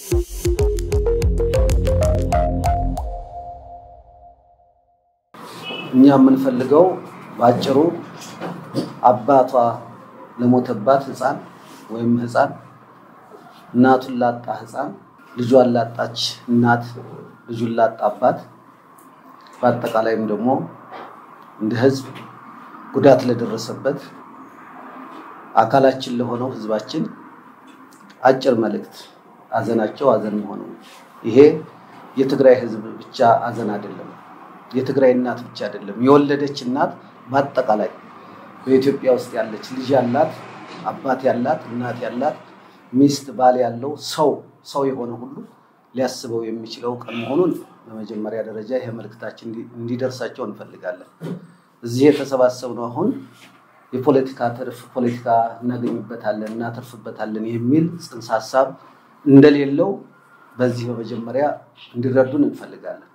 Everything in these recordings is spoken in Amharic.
እኛ የምንፈልገው በአጭሩ አባቷ ለሞተባት ህፃን ወይም ህፃን እናቱን ላጣ ህፃን ልጇን ላጣች እናት ልጁን ላጣ አባት በአጠቃላይም ደግሞ እንደ ህዝብ ጉዳት ለደረሰበት አካላችን ለሆነው ህዝባችን አጭር መልእክት አዘናቸው አዘን መሆኑ ይሄ የትግራይ ህዝብ ብቻ አዘን አይደለም። የትግራይ እናት ብቻ አይደለም። የወለደች እናት በአጠቃላይ በኢትዮጵያ ውስጥ ያለች ልጅ ያላት፣ አባት ያላት፣ እናት ያላት፣ ሚስት፣ ባል ያለው ሰው ሰው የሆነ ሁሉ ሊያስበው የሚችለው ቀን መሆኑን በመጀመሪያ ደረጃ ይሄ መልእክታችን እንዲደርሳቸው እንፈልጋለን። እዚህ የተሰባሰብነው አሁን የፖለቲካ ትርፍ ፖለቲካ እናገኝበታለን እናተርፍበታለን የሚል ጽንሰ ሀሳብ እንደሌለው በዚህ በመጀመሪያ እንዲረዱን እንፈልጋለን።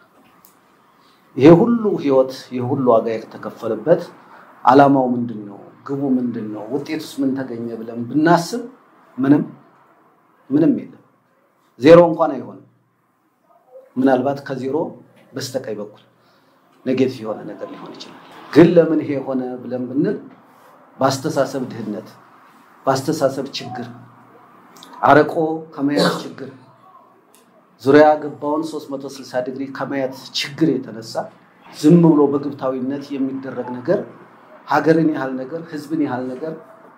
ይሄ ሁሉ ህይወት ይሄ ሁሉ ዋጋ የተከፈለበት ዓላማው ምንድን ነው? ግቡ ምንድን ነው? ውጤቱስ ምን ተገኘ ብለን ብናስብ ምንም ምንም የለም። ዜሮ እንኳን አይሆንም። ምናልባት ከዜሮ በስተቀኝ በኩል ኔጌቲቭ የሆነ ነገር ሊሆን ይችላል። ግን ለምን ይሄ የሆነ ብለን ብንል በአስተሳሰብ ድህነት፣ በአስተሳሰብ ችግር፣ አረቆ ከመያዝ ችግር፣ ዙሪያ ገባውን 360 ዲግሪ ከማየት ችግር የተነሳ ዝም ብሎ በግብታዊነት የሚደረግ ነገር ሀገርን ያህል ነገር ህዝብን ያህል ነገር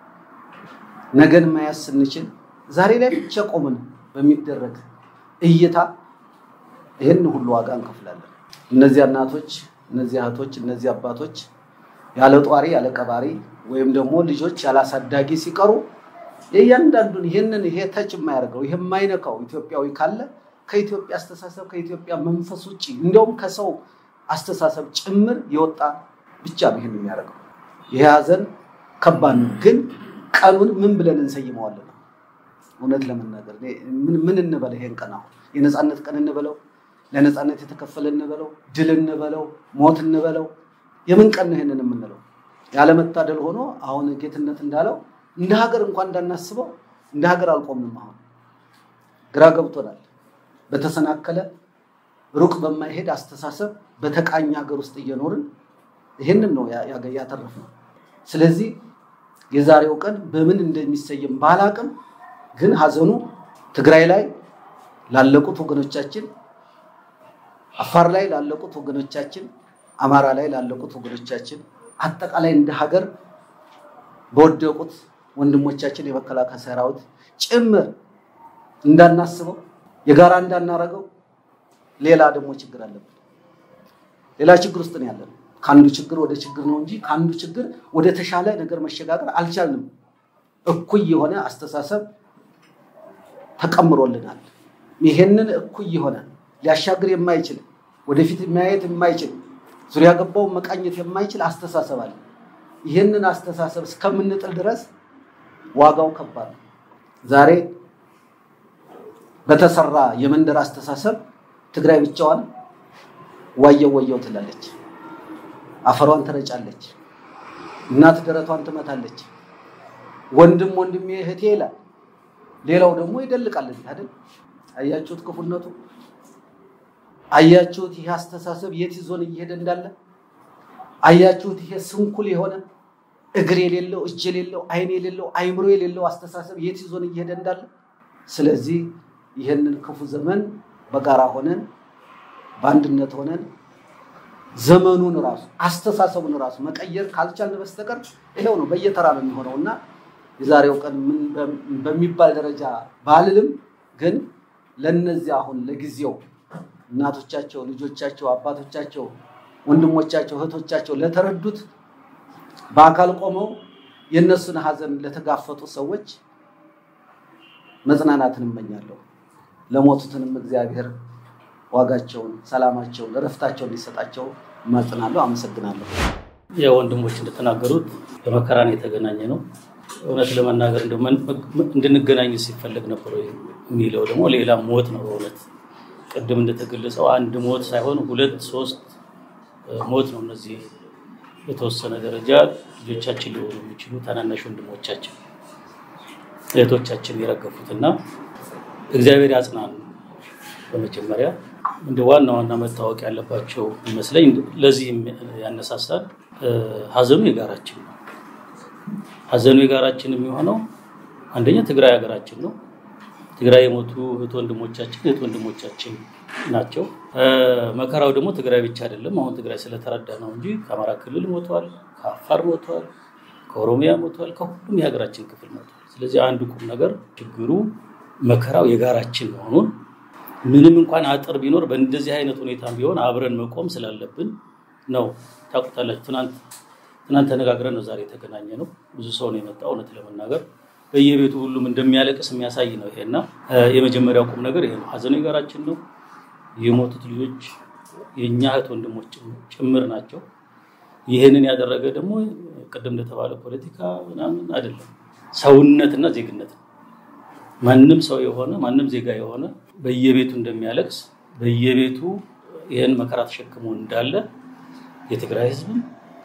ነገን መያዝ ስንችል ዛሬ ላይ ብቻ ቆምን በሚደረግ እይታ ይህን ሁሉ ዋጋ እንከፍላለን። እነዚያ እናቶች፣ እነዚህ እህቶች፣ እነዚህ አባቶች ያለ ጧሪ ያለ ቀባሪ ወይም ደግሞ ልጆች ያላሳዳጊ ሲቀሩ የእያንዳንዱን ይህንን ይሄ ተች የማያደርገው ይሄ የማይነካው ኢትዮጵያዊ ካለ ከኢትዮጵያ አስተሳሰብ ከኢትዮጵያ መንፈስ ውጭ እንዲያውም ከሰው አስተሳሰብ ጭምር የወጣ ብቻ ነው ይህን የሚያደርገው። ይሄ ሀዘን ከባድ ነው። ግን ቀኑን ምን ብለን እንሰይመዋለን? እውነት ለመናገር ምን እንበለው? ይሄን ቀን አሁን የነፃነት ቀን እንበለው፣ ለነፃነት የተከፈለ እንበለው፣ ድል እንበለው፣ ሞት እንበለው፣ የምን ቀን ነው ይሄንን የምንለው? ያለመታደል ሆኖ አሁን ጌትነት እንዳለው እንደ ሀገር እንኳን እንዳናስበው እንደ ሀገር አልቆምንም። አሁን ግራ ገብቶናል። በተሰናከለ ሩቅ በማይሄድ አስተሳሰብ በተቃኝ ሀገር ውስጥ እየኖርን ይህንን ነው ያተረፍነው። ስለዚህ የዛሬው ቀን በምን እንደሚሰየም ባላቅም፣ ግን ሀዘኑ ትግራይ ላይ ላለቁት ወገኖቻችን፣ አፋር ላይ ላለቁት ወገኖቻችን፣ አማራ ላይ ላለቁት ወገኖቻችን፣ አጠቃላይ እንደ ሀገር በወደቁት ወንድሞቻችን የመከላከያ ሰራዊት ጭምር እንዳናስበው የጋራ እንዳናረገው ሌላ ደግሞ ችግር አለብን። ሌላ ችግር ውስጥ ነው ያለን። ከአንዱ ችግር ወደ ችግር ነው እንጂ ከአንዱ ችግር ወደ ተሻለ ነገር መሸጋገር አልቻልንም። እኩይ የሆነ አስተሳሰብ ተቀምሮልናል። ይሄንን እኩይ የሆነ ሊያሻግር የማይችል ወደፊት ማየት የማይችል ዙሪያ ገባውን መቃኘት የማይችል አስተሳሰብ አለ። ይህንን አስተሳሰብ እስከምንጥል ድረስ ዋጋው ከባድ ነው። ዛሬ በተሰራ የመንደር አስተሳሰብ ትግራይ ብቻዋን ዋየው ወየው ትላለች። አፈሯን ትረጫለች። እናት ደረቷን ትመታለች። ወንድም ወንድሜ እህቴ ይላል። ሌላው ደግሞ ይደልቃል። አይደል? አያችሁት ክፉነቱ? አያችሁት? ይሄ አስተሳሰብ የት ይዞን እየሄደ እንዳለ አያችሁት? ይሄ ስንኩል የሆነ እግር የሌለው እጅ የሌለው ዓይን የሌለው አይምሮ የሌለው አስተሳሰብ የት ይዞን እየሄደ እንዳለ። ስለዚህ ይህንን ክፉ ዘመን በጋራ ሆነን በአንድነት ሆነን ዘመኑን ራሱ አስተሳሰቡን ራሱ መቀየር ካልቻልን በስተቀር ይኸው ነው በየተራ ነው የሚሆነው እና የዛሬው ቀን ምን በሚባል ደረጃ ባልልም ግን ለነዚህ አሁን ለጊዜው እናቶቻቸው፣ ልጆቻቸው፣ አባቶቻቸው፣ ወንድሞቻቸው፣ እህቶቻቸው ለተረዱት በአካል ቆመው የእነሱን ሀዘን ለተጋፈጡ ሰዎች መጽናናትን እመኛለሁ። ለሞቱትንም እግዚአብሔር ዋጋቸውን፣ ሰላማቸውን፣ እረፍታቸውን እንዲሰጣቸው እማጽናለሁ። አመሰግናለሁ። ያው ወንድሞች እንደተናገሩት በመከራን የተገናኘ ነው። እውነት ለመናገር እንድንገናኝ ሲፈለግ ነበር የሚለው ደግሞ ሌላ ሞት ነው። በእውነት ቅድም እንደተገለጸው አንድ ሞት ሳይሆን ሁለት ሶስት ሞት ነው። እነዚህ የተወሰነ ደረጃ ልጆቻችን ሊሆኑ የሚችሉ ታናናሽ ወንድሞቻችን እህቶቻችን የረገፉት እና እግዚአብሔር ያጽናን። በመጀመሪያ እንደ ዋና ዋና መታወቅ ያለባቸው ይመስለኝ ለዚህም ያነሳሳል ሀዘኑ የጋራችን ነው። ሀዘኑ የጋራችን የሚሆነው አንደኛ ትግራይ ሀገራችን ነው። ትግራይ የሞቱ እህት ወንድሞቻችን እህት ወንድሞቻችን ናቸው። መከራው ደግሞ ትግራይ ብቻ አይደለም። አሁን ትግራይ ስለተረዳ ነው እንጂ ከአማራ ክልል ሞቷል፣ ከአፋር ሞቷል፣ ከኦሮሚያ ሞቷል፣ ከሁሉም የሀገራችን ክፍል ሞቷል። ስለዚህ አንዱ ቁም ነገር ችግሩ መከራው የጋራችን መሆኑን ምንም እንኳን አጥር ቢኖር በእንደዚህ አይነት ሁኔታ ቢሆን አብረን መቆም ስላለብን ነው። ታውቁታላችሁ። ትናንት ትናንት ተነጋግረን ነው ዛሬ የተገናኘ ነው። ብዙ ሰው ነው የመጣው። እውነት ለመናገር በየቤቱ ሁሉም እንደሚያለቅስ የሚያሳይ ነው ይሄና የመጀመሪያው ቁም ነገር ይሄ ነው። ሀዘኑ የጋራችን ነው። የሞቱት ልጆች የእኛ እህት ወንድሞች ጭምር ናቸው። ይህንን ያደረገ ደግሞ ቅድም እንደተባለ ፖለቲካ ምናምን አይደለም፣ ሰውነትና ዜግነት ነው። ማንም ሰው የሆነ ማንም ዜጋ የሆነ በየቤቱ እንደሚያለቅስ በየቤቱ ይህን መከራ ተሸክሞ እንዳለ የትግራይ ህዝብም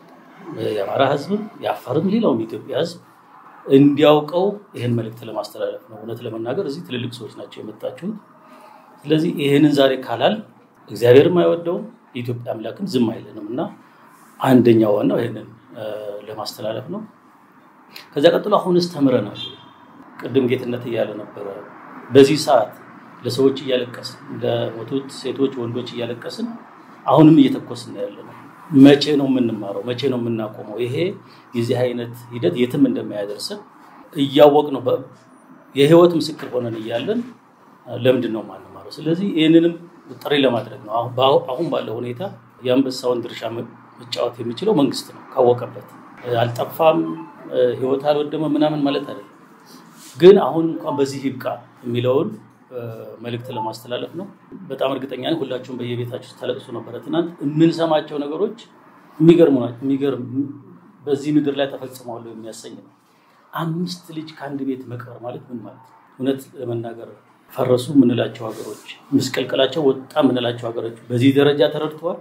የአማራ ህዝብም የአፋርም ሌላውም የኢትዮጵያ ህዝብ እንዲያውቀው ይህን መልእክት ለማስተላለፍ ነው። እውነት ለመናገር እዚህ ትልልቅ ሰዎች ናቸው የመጣችሁት። ስለዚህ ይህንን ዛሬ ካላል እግዚአብሔርም አይወደውም የኢትዮጵያ አምላክም ዝም አይለንም እና አንደኛው ዋናው ይህንን ለማስተላለፍ ነው። ከዚያ ቀጥሎ አሁንስ ተምረናል። ቅድም ጌትነት እያለ ነበረ። በዚህ ሰዓት ለሰዎች እያለቀስን ለሞቱት ሴቶች፣ ወንዶች እያለቀስን አሁንም እየተኮስን ያለ ነው። መቼ ነው የምንማረው? መቼ ነው የምናቆመው? ይሄ የዚህ አይነት ሂደት የትም እንደማያደርስን እያወቅ ነው የህይወት ምስክር ሆነን እያለን ለምንድን ነው የማንማረው? ስለዚህ ይህንንም ጥሪ ለማድረግ ነው። አሁን ባለው ሁኔታ የአንበሳውን ድርሻ መጫወት የሚችለው መንግስት ነው። ካወቀበት አልጠፋም፣ ህይወት አልወደመ ምናምን ማለት አይደለም። ግን አሁን እንኳን በዚህ ይብቃ የሚለውን መልእክት ለማስተላለፍ ነው። በጣም እርግጠኛ ነኝ ሁላችሁም በየቤታችሁ ተለቅሶ ነበረ ትናንት። የምንሰማቸው ነገሮች የሚገርሙ ናቸው። የሚገርም በዚህ ምድር ላይ ተፈጽመዋል የሚያሰኝ ነው። አምስት ልጅ ከአንድ ቤት መቅበር ማለት ምን ማለት ነው? እውነት ለመናገር ፈረሱ የምንላቸው ሀገሮች፣ ምስቅልቅላቸው ወጣ የምንላቸው ሀገሮች በዚህ ደረጃ ተረድተዋል።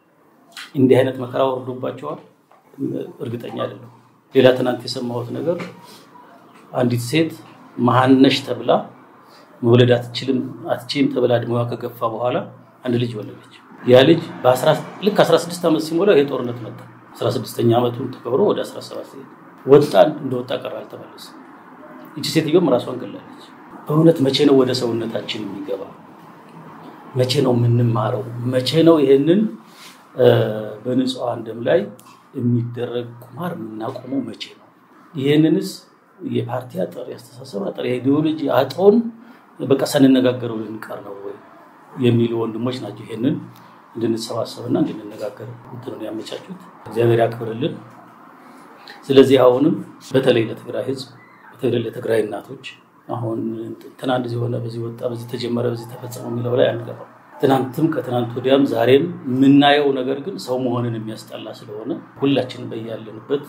እንዲህ አይነት መከራ ወርዶባቸዋል። እርግጠኛ አይደለም። ሌላ ትናንት የሰማሁት ነገር አንዲት ሴት መሀነሽ ተብላ መውለድ አትችልም አትችልም ተብላ እድሜዋ ከገፋ በኋላ አንድ ልጅ ወለደች። ያ ልጅ ልክ 16 ዓመት ሲሞላው ይሄ ጦርነት መጣ። 16ኛ ዓመቱን ተከብሮ ወደ 17 ወጣ። እንደወጣ ቀረ አልተመለሰም። ይቺ ሴትዮም ራሷን ገላለች። በእውነት መቼ ነው ወደ ሰውነታችን የሚገባ? መቼ ነው የምንማረው? መቼ ነው ይህንን በንጹሐን ደም ላይ የሚደረግ ቁማር የምናቆመው መቼ ነው? ይህንንስ የፓርቲ አጥር፣ የአስተሳሰብ አጥር፣ የኢዲዮሎጂ አጥሮን በቃ ሳንነጋገረው ልንቀር ነው ወይ የሚሉ ወንድሞች ናቸው ይሄንን እንድንሰባሰብና እንድንነጋገር እንትኑን ያመቻቹት። እግዚአብሔር ያክብርልን። ስለዚህ አሁንም በተለይ ለትግራይ ህዝብ፣ በተለይ ለትግራይ እናቶች አሁን ትናንት እዚህ ሆነ፣ በዚህ ወጣ፣ በዚህ ተጀመረ፣ በዚህ ተፈጸመ የሚለው ላይ አንገባም። ትናንትም ከትናንት ወዲያም ዛሬም የምናየው ነገር ግን ሰው መሆንን የሚያስጠላ ስለሆነ ሁላችንም በያለንበት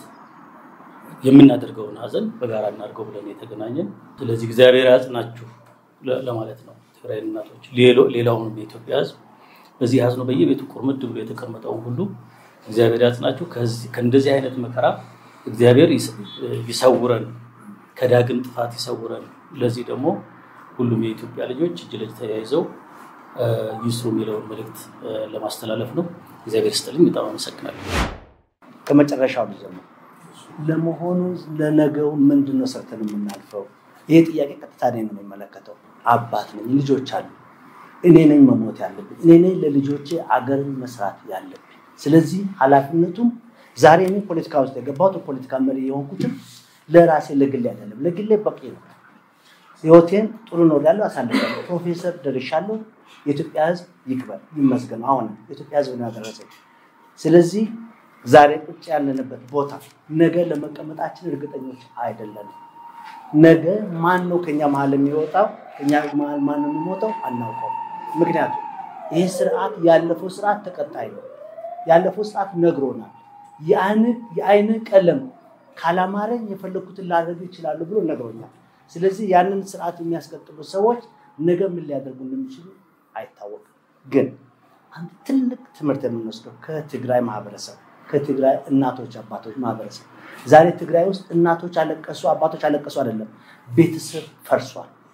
የምናደርገውን ሀዘን በጋራ እናድርገው ብለን የተገናኘን። ስለዚህ እግዚአብሔር ያጽናችሁ ለማለት ነው። ትግራይ እናቶች፣ ሌላውንም የኢትዮጵያ ህዝብ በዚህ ሀዝኖ በየቤቱ ቁርምድ ብሎ የተቀመጠውን ሁሉ እግዚአብሔር ያጽናችሁ። ከእንደዚህ አይነት መከራ እግዚአብሔር ይሰውረን፣ ከዳግም ጥፋት ይሰውረን። ለዚህ ደግሞ ሁሉም የኢትዮጵያ ልጆች እጅ ለእጅ ተያይዘው ይስሩ የሚለውን መልእክት ለማስተላለፍ ነው። እግዚአብሔር ስጥልኝ። በጣም አመሰግናለሁ። ከመጨረሻው ልጀምር። ለመሆኑ ለነገው ምንድን ነው ሰርተን የምናልፈው? ይህ ጥያቄ ቀጥታ እኔን ነው የሚመለከተው። አባት ነኝ፣ ልጆች አሉ። እኔ ነኝ መሞት ያለብኝ፣ እኔ ነኝ ለልጆቼ አገርን መስራት ያለብኝ። ስለዚህ ኃላፊነቱም ዛሬ እኔ ፖለቲካ ውስጥ የገባሁት ፖለቲካ መሪ የሆንኩትም ለራሴ ለግሌ አይደለም፣ ለግሌ በቂ ነው። ህይወቴን ጥሩ ነው ያለው አሳልፋለሁ። ፕሮፌሰር ደርሻለሁ። የኢትዮጵያ ህዝብ ይክበር ይመስገን። አሁን የኢትዮጵያ ህዝብ ነው ያደረሰኝ። ስለዚህ ዛሬ ቁጭ ያለንበት ቦታ ነገ ለመቀመጣችን እርግጠኞች አይደለንም። ነገ ማን ነው ከኛ መሀል የሚወጣው? ከኛ መሀል ማን ነው የሚሞተው? አናውቀውም። ምክንያቱም ይህ ስርዓት ያለፈው ስርዓት ተቀጣይ ነው። ያለፈው ስርዓት ነግሮናል። የአይን ቀለም ካላማረኝ የፈለግኩትን ላደርግ ይችላሉ ብሎ ነግሮኛል። ስለዚህ ያንን ስርዓት የሚያስቀጥሉ ሰዎች ነገ ምን ሊያደርጉ እንደሚችሉ አይታወቅም። ግን አንድ ትልቅ ትምህርት የምንወስደው ከትግራይ ማህበረሰብ ከትግራይ እናቶች አባቶች ማህበረሰብ ዛሬ ትግራይ ውስጥ እናቶች አለቀሱ፣ አባቶች አለቀሱ አይደለም፣ ቤተሰብ ፈርሷል።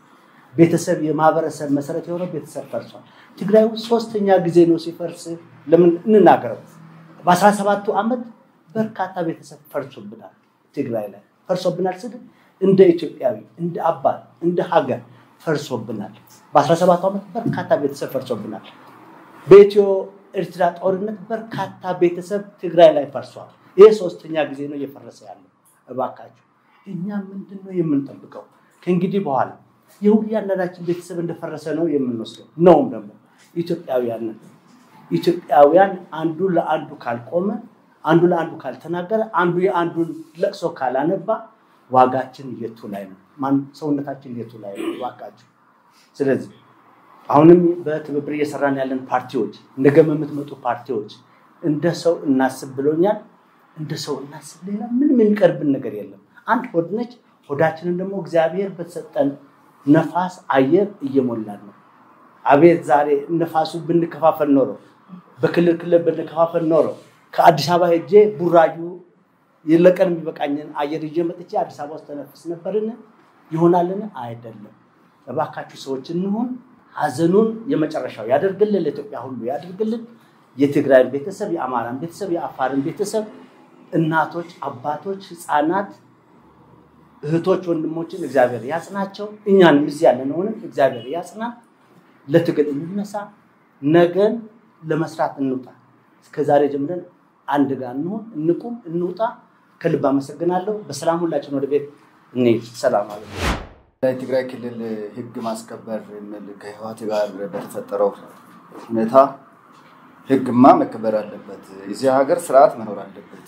ቤተሰብ የማህበረሰብ መሰረት የሆነው ቤተሰብ ፈርሷል። ትግራይ ውስጥ ሶስተኛ ጊዜ ነው ሲፈርስ። ለምን እንናገረው? በአስራ ሰባቱ ዓመት በርካታ ቤተሰብ ፈርሶብናል። ትግራይ ላይ ፈርሶብናል ስል እንደ ኢትዮጵያዊ እንደ አባት እንደ ሀገር ፈርሶብናል። በአስራ ሰባቱ ዓመት በርካታ ቤተሰብ ፈርሶብናል። በኢትዮ ኤርትራ ጦርነት በርካታ ቤተሰብ ትግራይ ላይ ፈርሷል። ይህ ሶስተኛ ጊዜ ነው እየፈረሰ ያለው። እባካችሁ እኛ ምንድን ነው የምንጠብቀው? ከእንግዲህ በኋላ የሁላችን ቤተሰብ እንደፈረሰ ነው የምንወስደው። ነውም ደግሞ ኢትዮጵያውያን ኢትዮጵያውያን አንዱ ለአንዱ ካልቆመ፣ አንዱ ለአንዱ ካልተናገረ፣ አንዱ የአንዱን ለቅሶ ካላነባ ዋጋችን የቱ ላይ ነው? ማን ሰውነታችን የቱ ላይ ነው? እባካችሁ ስለዚህ አሁንም በትብብር እየሰራን ያለን ፓርቲዎች እንደገም የምትመጡ ፓርቲዎች እንደ ሰው እናስብ ብሎኛል። እንደ ሰው እናስብ። ሌላ ምንም የሚቀርብን ነገር የለም። አንድ ሆድ ነች። ሆዳችንን ደግሞ እግዚአብሔር በተሰጠን ነፋስ አየር እየሞላን ነው። አቤት ዛሬ ነፋሱ ብንከፋፈል ኖሮ በክልል ክልል ብንከፋፈል ኖሮ ከአዲስ አበባ ሄጄ ቡራዩ ለቀን የሚበቃኝን አየር ይዤ መጥቼ አዲስ አበባ ውስጥ ተነፍስ ነበርን? ይሆናልን? አይደለም። እባካችሁ ሰዎች እንሁን። ሀዘኑን የመጨረሻው ያደርግልን፣ ለኢትዮጵያ ሁሉ ያደርግልን። የትግራይን ቤተሰብ፣ የአማራን ቤተሰብ፣ የአፋርን ቤተሰብ፣ እናቶች፣ አባቶች፣ ህፃናት፣ እህቶች፣ ወንድሞችን እግዚአብሔር ያጽናቸው። እኛንም እዚህ ያለነውንም እግዚአብሔር ያጽናን። ለትግል እንነሳ። ነገን ለመስራት እንውጣ። እስከዛሬ ጀምረን አንድ ጋር እንሁን፣ እንቁም፣ እንውጣ። ከልብ አመሰግናለሁ። በሰላም ሁላችን ወደ ቤት እንሂድ። ሰላም አለ የትግራይ ክልል ህግ ማስከበር የሚል ከህወሓት ጋር በተፈጠረው ሁኔታ ህግማ መከበር አለበት። እዚህ ሀገር ስርዓት መኖር አለበት።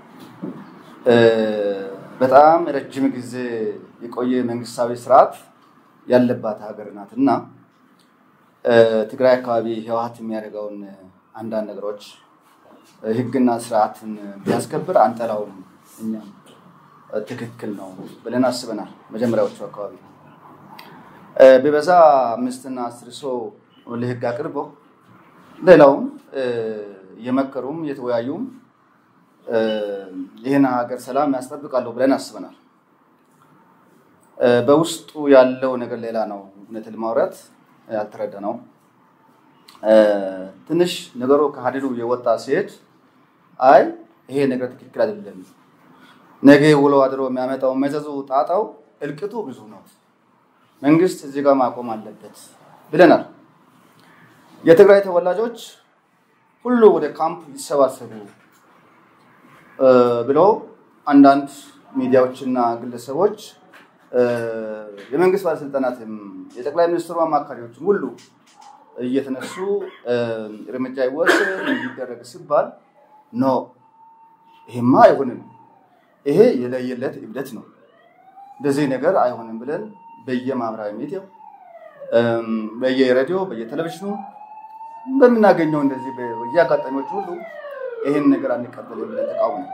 በጣም ረጅም ጊዜ የቆየ መንግስታዊ ስርዓት ያለባት ሀገር ናት እና ትግራይ አካባቢ ህወሓት የሚያደርገውን አንዳንድ ነገሮች ህግና ስርዓትን ቢያስከብር አንጠላውም እኛም ትክክል ነው ብለን አስበናል። መጀመሪያዎቹ አካባቢ ቢበዛ አምስትና አስር ሰው ለህግ አቅርበው ሌላውም እየመከሩም እየተወያዩም ይህን ሀገር ሰላም ያስጠብቃሉ ብለን አስበናል። በውስጡ ያለው ነገር ሌላ ነው። እውነት ለማውራት ያልተረዳ ነው። ትንሽ ነገሩ ከሀዲዱ የወጣ ሲሄድ አይ ይሄ ነገር ትክክል አይደለም ነገ ውሎ አድሮ የሚያመጣው መዘዙ ጣጣው እልቅቱ ብዙ ነው። መንግስት እዚህ ጋር ማቆም አለበት ብለናል። የትግራይ ተወላጆች ሁሉ ወደ ካምፕ ይሰባሰቡ ብለው አንዳንድ ሚዲያዎችና ግለሰቦች የመንግስት ባለስልጣናትም የጠቅላይ ሚኒስትሩ አማካሪዎችም ሁሉ እየተነሱ እርምጃ ይወሰድ እንዲደረግ ሲባል ኖ ይሄማ አይሆንም ይሄ የለየለት እብደት ነው። እንደዚህ ነገር አይሆንም ብለን በየማህበራዊ ሚዲያው በየሬዲዮ በየቴሌቪዥኑ በምናገኘው እንደዚህ በየአጋጣሚዎች ሁሉ ይህን ነገር አንቀበልም ብለን ተቃውሞ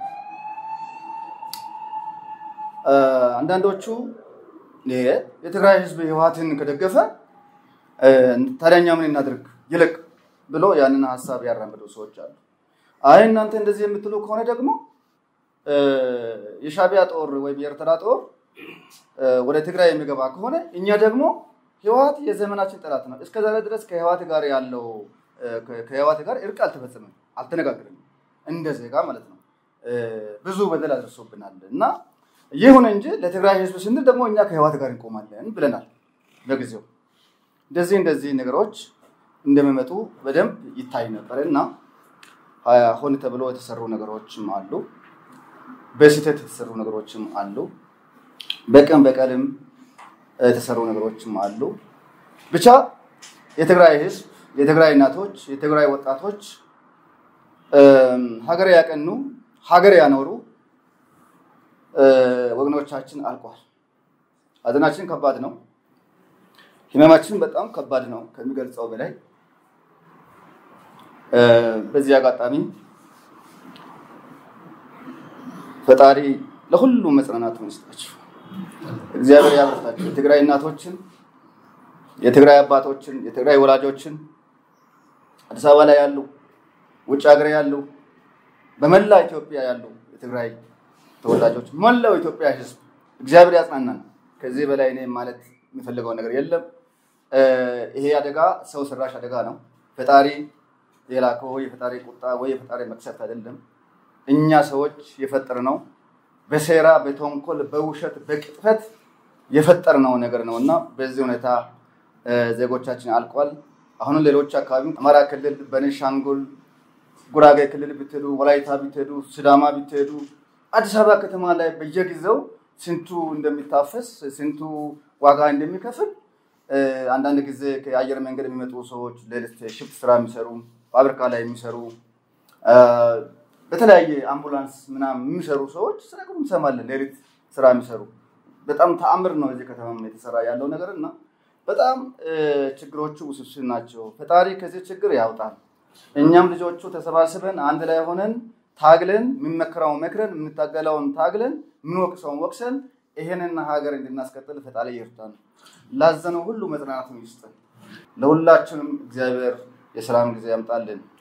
አንዳንዶቹ የትግራይ ህዝብ ህወሓትን ከደገፈ ታዲያ እኛ ምን እናድርግ ይልቅ ብሎ ያንን ሀሳብ ያራምዱ ሰዎች አሉ። አይ እናንተ እንደዚህ የምትሉ ከሆነ ደግሞ የሻቢያ ጦር ወይም የኤርትራ ጦር ወደ ትግራይ የሚገባ ከሆነ እኛ ደግሞ ህወሓት የዘመናችን ጠላት ነው። እስከ ዛሬ ድረስ ከህወሓት ጋር ያለው ከህወሓት ጋር እርቅ አልተፈጸመም፣ አልተነጋገርም እንደ ዜጋ ማለት ነው። ብዙ በደል አድርሶብናል እና ይሁን እንጂ ለትግራይ ህዝብ ስንል ደግሞ እኛ ከህወሓት ጋር እንቆማለን ብለናል በጊዜው። እንደዚህ እንደዚህ ነገሮች እንደሚመጡ በደንብ ይታይ ነበር እና ሆን ተብሎ የተሰሩ ነገሮችም አሉ። በስህተት የተሰሩ ነገሮችም አሉ። በቀን በቀልም የተሰሩ ነገሮችም አሉ። ብቻ የትግራይ ህዝብ፣ የትግራይ እናቶች፣ የትግራይ ወጣቶች ሀገር ያቀኑ ሀገር ያኖሩ ወገኖቻችን አልቋል። ሀዘናችን ከባድ ነው። ህመማችን በጣም ከባድ ነው ከሚገልጸው በላይ። በዚህ አጋጣሚ ፈጣሪ ለሁሉም መጽናናቱን ይስጣችሁ፣ እግዚአብሔር ያበርታችሁ። የትግራይ እናቶችን፣ የትግራይ አባቶችን፣ የትግራይ ወላጆችን አዲስ አበባ ላይ ያሉ፣ ውጭ ሀገር ያሉ፣ በመላ ኢትዮጵያ ያሉ የትግራይ ተወላጆች፣ መላው ኢትዮጵያ ህዝብ እግዚአብሔር ያጽናናን። ከዚህ በላይ እኔ ማለት የሚፈልገው ነገር የለም። ይሄ አደጋ ሰው ሰራሽ አደጋ ነው። ፈጣሪ የላከው የፈጣሪ ቁጣ ወይ የፈጣሪ መቅሰፍት አይደለም። እኛ ሰዎች የፈጠርነው በሴራ በተንኮል በውሸት በቅጥፈት የፈጠርነው ነገር ነው እና በዚህ ሁኔታ ዜጎቻችን አልቋል። አሁንም ሌሎች አካባቢ አማራ ክልል፣ በቤኒሻንጉል ጉራጌ ክልል ብትሄዱ፣ ወላይታ ብትሄዱ፣ ሲዳማ ብትሄዱ፣ አዲስ አበባ ከተማ ላይ በየጊዜው ስንቱ እንደሚታፈስ ስንቱ ዋጋ እንደሚከፍል አንዳንድ ጊዜ ከአየር መንገድ የሚመጡ ሰዎች ሌሊት ሽፍት ስራ የሚሰሩ ፋብሪካ ላይ የሚሰሩ በተለያየ አምቡላንስ ምናምን የሚሰሩ ሰዎች ሲነግሩ እንሰማለን። ሌሊት ስራ የሚሰሩ በጣም ተአምር ነው እዚህ ከተማ የተሰራ ያለው ነገር እና በጣም ችግሮቹ ውስብስብ ናቸው። ፈጣሪ ከዚህ ችግር ያውጣል። እኛም ልጆቹ ተሰባስበን አንድ ላይ ሆነን ታግለን የምንመክረውን መክረን የምንታገለውን ታግለን የምንወቅሰውን ወቅሰን ይሄንና ሀገር እንድናስቀጥል ፈጣሪ ይርዳን። ላዘነው ሁሉ መጽናናቱን ይስጠን። ለሁላችንም እግዚአብሔር የሰላም ጊዜ ያምጣልን።